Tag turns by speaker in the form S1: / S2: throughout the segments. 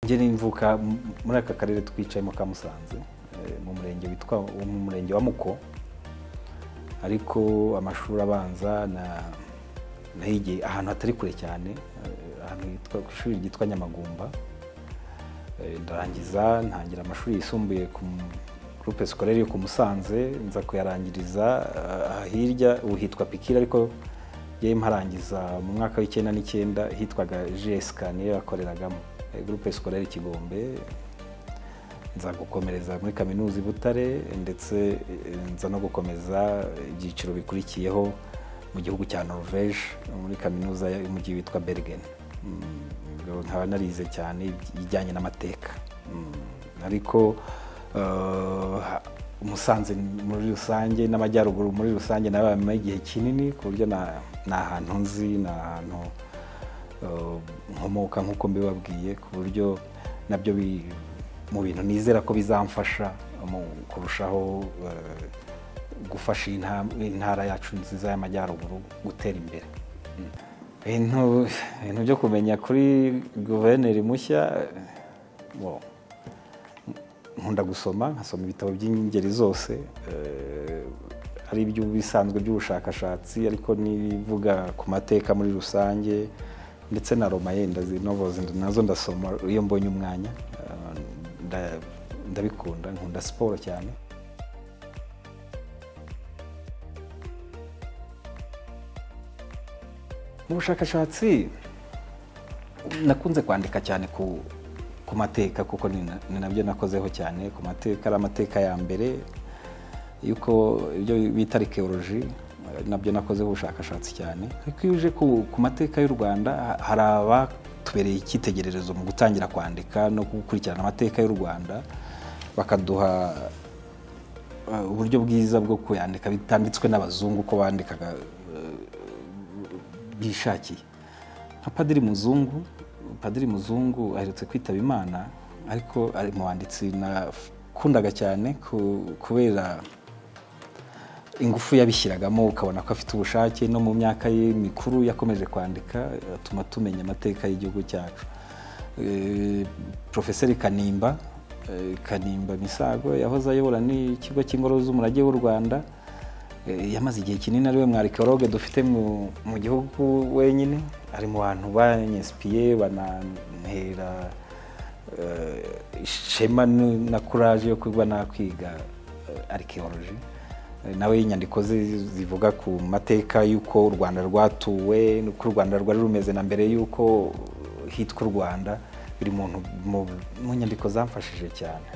S1: njye nimvuka m- muri aka karere twicayemo ka Musanze eh, mu murenge witwa wo mu murenge wa Muko ariko amashuri abanza na nahige ahantu hatari kure cyane eh, ahantu hitwa ku ishuri ryitwa Nyamagumba Eh, ndarangiza ntangira amashuri yisumbuye ku m- groupe scolaire yo ku Musanze nza kuyarangiriza ah, hirya ubu hitwa Pikira ariko yewe mparangiza mu mwaka w'icyenda n'icyenda hitwaga GSK niyo yakoreragamo eh, groupe scolaire Kigombe nza gukomereza muri kaminuza i Butare ndetse eh, nza no gukomeza ibyiciro bikurikiyeho mu gihugu cya Norvège muri kaminuza y'umujyi witwa Bergen Mm, ubwo nkaba narize cyane ibijyanye n'amateka Mm, ariko eh, ha- Musanze muri rusange n'Amajyaruguru muri rusange nabayemo igihe kinini ku buryo na- ni ahantu nzi ni ahantu eh, nkomoka nk'uko mbibabwiye ku buryo nabyo bi- mu bintu nizera ko bizamfasha mu kurushaho eh, gufasha iyi nta- intara yacu nziza y'amajyaruguru gutera imbere Mm. ibintu ibintu byo kumenya kuri guverineri mushya eh, bo nkunda gusoma nkasoma ibitabo by'ingeri zose eh, ari iby'ubisanzwe by'ubushakashatsi ariko n'ibivuga ku mateka muri rusange ndetse na roma yenda zinovozi nazo ndasoma iyo mbonye umwanya eh, nda- ndabikunda nkunda siporo cyane mu bushakashatsi nakunze kwandika cyane ku ku mateka kuko ni na- ni nabyo nakozeho cyane ku mateka ari amateka ya mbere yuko ibyo bita arikewoloji nabyo nakozeho ubushakashatsi cyane ariko iyo uje ku, ku mateka y'u rwanda ha- hari abatubereye icyitegererezo mu gutangira kwandika no gukurikirana amateka y'u rwanda bakaduha eh, uburyo bwiza bwo kuyandika bitanditswe n'abazungu ko bandikaga eh, bwishakiye nka padiri muzungu padiri muzungu aherutse kwitaba imana ariko ari mu banditsi nakundaga cyane ku- kubera ingufu yabishyiragamo ukabona ko afite ubushake no mu myaka ye mikuru yakomeje kwandika atuma tumenya amateka y'igihugu cyacu Eh, profeseri kanimba eh, kanimba misago yahoze ayobora n'ikigo cy'ingoro z'umurage w'u rwanda Eh, yamaze igihe kinini ari we mwarikologe dufite mu mu gihugu wenyine ari mu bantu banyesipiye banantera eh, ishema n- na kuraje yo kuba nakwiga arikewoloji nawe inyandiko ze zivuga ku mateka y'uko u rwanda rwatuwe n'uko u rwanda rwari rumeze na mbere y'uko hitwa u rwanda biri mu ntu- mu- mu nyandiko zamfashije cyane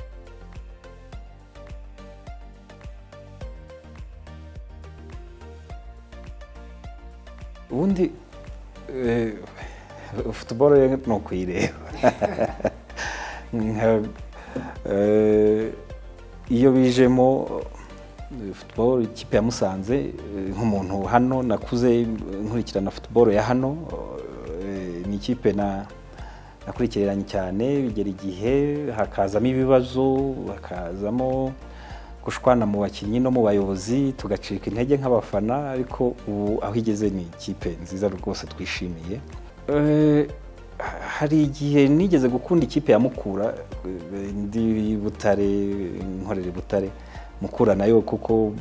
S1: ubundi eh, futuboro yo ni ukuyireba Nka- eh, iyo bijemo eh, futuboro ikipe ya Musanze eh, nk'umuntu hano nakuze eh, nkurikirana futuboro ya hano eh, ni ikipe na nakurikiranye cyane bigera igihe hakazamo ibibazo hakazamo gushwana mu bakinnyi no mu bayobozi tugacika intege nk'abafana ariko ubu aho igeze ni ikipe nziza rwose twishimiye Eh, hari igihe nigeze gukunda ikipe ya Mukura eh, ndi i Butare nkorera i Butare Mukura nayo kuko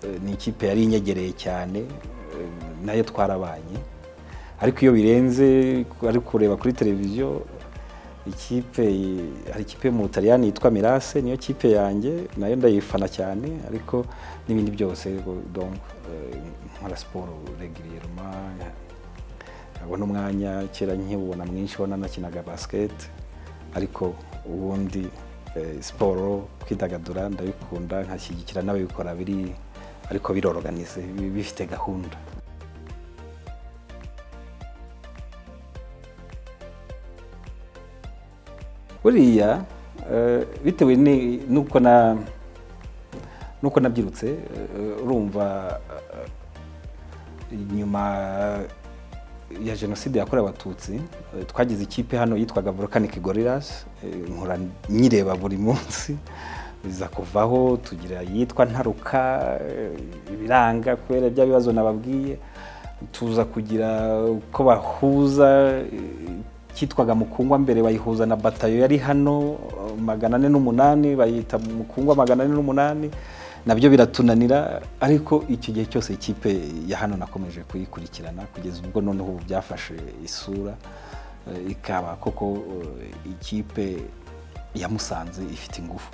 S1: eh, ni ikipe yari inyegereye cyane eh, nayo twarabanye ariko iyo birenze ari kureba kuri televiziyo ikipe hari ikipe mu Butaliyani yitwa Mirase niyo kipe yanjye nayo ndayifana cyane ariko n'ibindi byose donc eh, nkora siporo regulièrement nkabona umwanya kera nkiwubona mwinshi ubona nakinaga basket ariko ubundi eh, siporo kwidagadura ndabikunda nkashyigikira n'ababikora biri ariko biroroganize bi- bifite gahunda buriya eh, bitewe ni- n'uko na n'uko nabyirutse eh, urumva eh, nyuma ya jenoside yakorewe abatutsi eh, twagize ikipe hano yitwaga volcanic gorillas eh, nkora nyireba buri munsi biza kuvaho tugira iyitwa ntaruka eh, ibiranga kubera bya bibazo nababwiye tuza kugira uko bahuza eh, cyitwaga mukungwa mbere bayihuza na batayo yari hano magana ane n'umunani bayita mukungwa magana ane n'umunani nabyo biratunanira ariko icyo gihe cyose ikipe ya hano nakomeje kuyikurikirana kugeza ubwo noneho ubu byafashe isura ikaba koko ikipe ya musanze ifite ingufu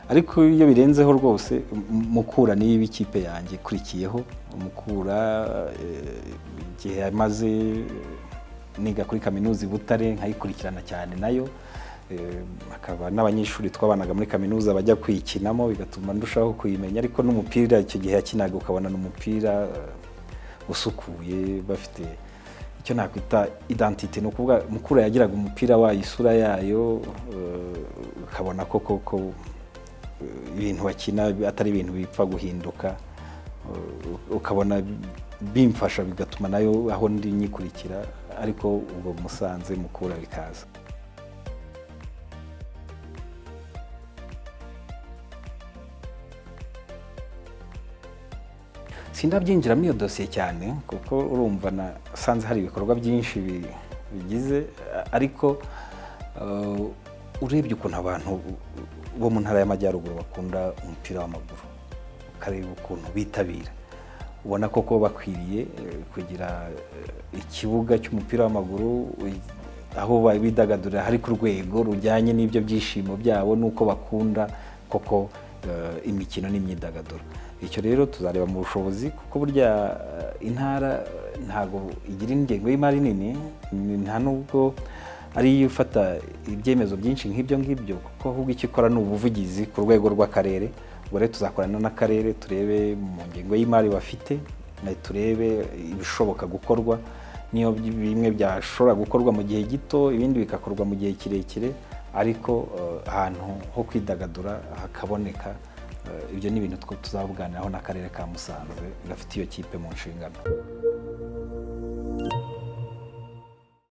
S1: ariko iyo birenzeho rwose mukura niyo iba ikipe yanjye ikurikiyeho mukura igihe yamaze niga kuri kaminuza i butare nkayikurikirana cyane nayo hakaba n'abanyeshuri twabanaga muri kaminuza bajya kuyikinamo bigatuma ndushaho kuyimenya ariko n'umupira icyo gihe yakinaga ukabona ni umupira usukuye bafite icyo nakwita idantite ni ukuvuga mukuru yagiraga umupira wayo isura yayo ukabona ko koko ibintu bakina atari ibintu bipfa guhinduka ukabona bimfasha bigatuma nayo aho ndi nyikurikira ariko ubwo musanze mukura bikaza sindabyinjira muri iyo dosiye cyane kuko urumva nasanze hari ibikorwa byinshi bigize ariko urebye ukuntu abantu bo mu ntara y'amajyaruguru bakunda umupira w'amaguru ukareba ukuntu bitabira ubona koko bakwiriye kugira ikibuga cy'umupira w'amaguru aho bidagadurira hari ku rwego rujyanye n'ibyo byishimo byabo n'uko bakunda koko imikino n'imyidagaduro icyo rero tuzareba mu bushobozi kuko burya intara ntabwo igira ingengo y'imari nini nta nubwo ariyo ifata ibyemezo byinshi nk'ibyo ngibyo kuko ahubwo icyo ikora ni ubuvugizi ku rwego rw'akarere ubwo rero tuzakorana n'akarere turebe mu ngengo y'imari bafite turebe ibishoboka gukorwa niyo bimwe byashobora gukorwa mu gihe gito ibindi bigakorwa mu gihe kirekire ariko ahantu ho kwidagadura hakaboneka ibyo ni ibintu tuzawuganiraho n'akarere ka musanze gafite iyo kipe mu nshingano